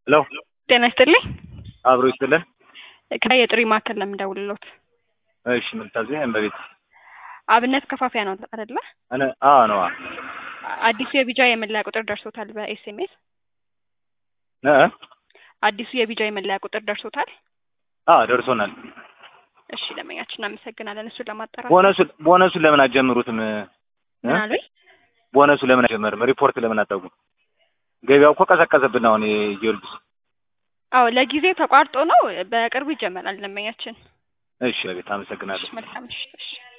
ሄሎ ጤና ይስጥልኝ። አብሮ ይስጥልን። ከላይ የጥሪ ማዕከል ለምን ደውልሎት? እሺ ምንታዘኝ እመቤት አብነት ከፋፊያ ነው አይደለ? እኔ አዎ ነዋ አዲሱ የቢጃ የመለያ ቁጥር ደርሶታል በኤስኤምኤስ? እ አዲሱ የቢጃ የመለያ ቁጥር ደርሶታል? አዎ ደርሶናል። እሺ ደንበኛችን እናመሰግናለን። እሱን ለማጣራት ቦነሱን ቦነሱን ለምን አትጀምሩትም? እ? ምን አሉኝ? ቦነሱ ለምን አይጀመርም? ሪፖርት ለምን አታውቁም? ገበያው እኮ ቀዘቀዘብን አሁን የጊዮርጊስ አዎ ለጊዜው ተቋርጦ ነው። በቅርቡ ይጀመራል ደንበኛችን። እሺ እመቤት አመሰግናለሁ። መልካም እሺ እሺ